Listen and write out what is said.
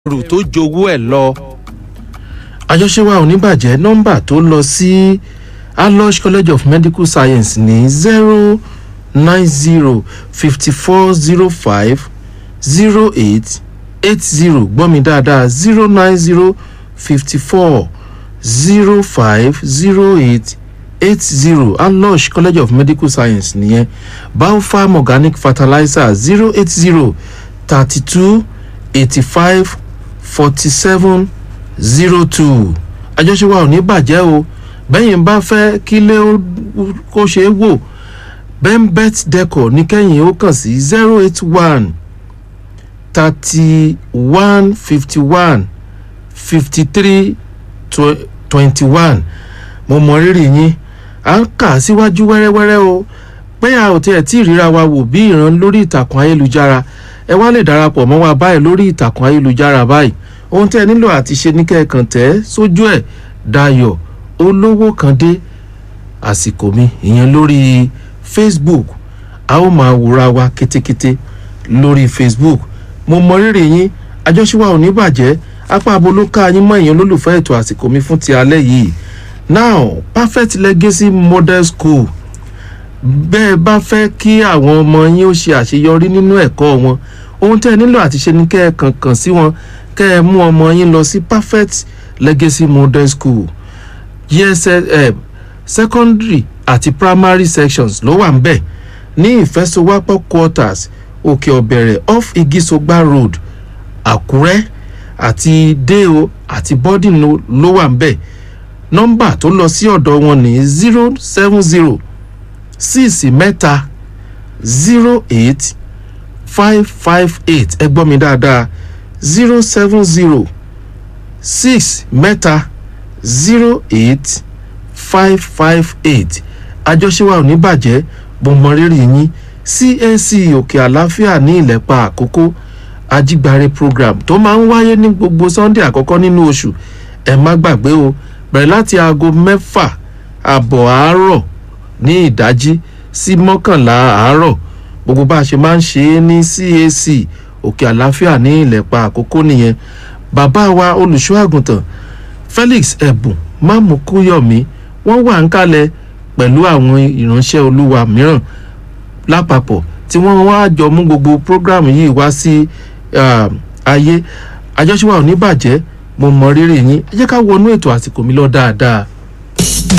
ẹrù tó jowó ẹ̀ lọ. àjọṣe wa ò ní bàjẹ́ nọ́mbà tó lọ sí alosh college of medical science ní zero nine zero fifty four zero five zero eight eight zero gbọ́ mi dáadáa zero nine zero fifty four zero five zero eight eight zero alosh college of medical science nìyẹn biofarm organic fertilizer zero eight zero thirty two eighty five forty seven zero two àjọṣe wa ò ní bàjẹ́ o bẹ́yìn bá fẹ́ kílé kó ṣe é wò bembet decor ní kẹ́yìn ó kàn sí zero eight one thirty one fifty one fifty three twenty one mo mọ rírì yín à ń kà síwájú wẹ́rẹ́wẹ́rẹ́ o pé a ò tiẹ̀ tí ì ríra wa wò bí ìran lórí ìtàkùn ayélujára ẹ wá lè darapọ̀ mọ́ wa báyìí lórí ìtàkùn ayélujára báyìí ohun tí ẹ nílò àti ṣe ní kẹ́ẹ̀kan tẹ́ sójú ẹ̀ dayọ̀ olówó kan dé àsìkò mi ìyẹn lórí facebook a ó máa wúra wa kétékété lórí facebook mo mọ rírì yín àjọṣewà ò ní bàjẹ́ apá abolóka yín mọ èèyàn olólùfẹ́ ètò àsìkò mi fún ti alẹ́ yìí now perfect legacy model school bẹ́ẹ̀ bá fẹ́ kí àwọn ọmọ yín ó ṣe àṣeyọrí nínú ẹ̀kọ́ wọn ohun tẹ́ ẹ nílò àti ṣe ni kẹ́ ẹ kàn kàn sí wọn kẹ́ ẹ mú ọmọ yín lọ sí perfect legacy model school gsm secondary àti primary sections ló wà ń bẹ̀ ní ìfẹsowápọ̀ quarters òkè ọ̀bẹ̀rẹ̀ off igisogba road àkúrẹ́ àti deo àti bọ́dìn ló wà ń bẹ̀ nọ́mbà tó lọ sí ọ̀dọ̀ wọn ní zero seven zero six mẹ́ta zero eight five five eight ẹ gbọ́ mi dáadáa zero seven zero six mẹ́ta zero eight five five eight àjọṣewà ò ní bàjẹ́ bó mọ rírì yín cac òkè àlàáfíà ní ìlẹ́pà àkókò ajígbáre program tó máa ń wáyé ní gbogbo sunday àkọ́kọ́ nínú oṣù ẹ má gbàgbé o bẹ̀rẹ̀ láti aago mẹ́fà àbọ̀ àárọ̀ ní ìdájí sí mọ́kànlá àárọ̀ gbogbo bá a ṣe máa ń ṣe é ní cac òkè àlàáfíà ní ìlẹ̀pa àkókò nìyẹn bàbá wa olùṣọ́ àgùntàn felix ẹ̀bùn mámùkúyọ̀mí wọ́n wà ń kalẹ̀ pẹ̀lú àwọn ìránṣẹ́ olúwa mìíràn lápapọ̀ tí wọ́n wá jọ mú gbogbo program yìí wá sí ayé àjọṣe wa ò ní bàjẹ́ mo mọ rírì yín ẹ jẹ́ ká wọnú ètò àsìkò mi lọ dáadáa.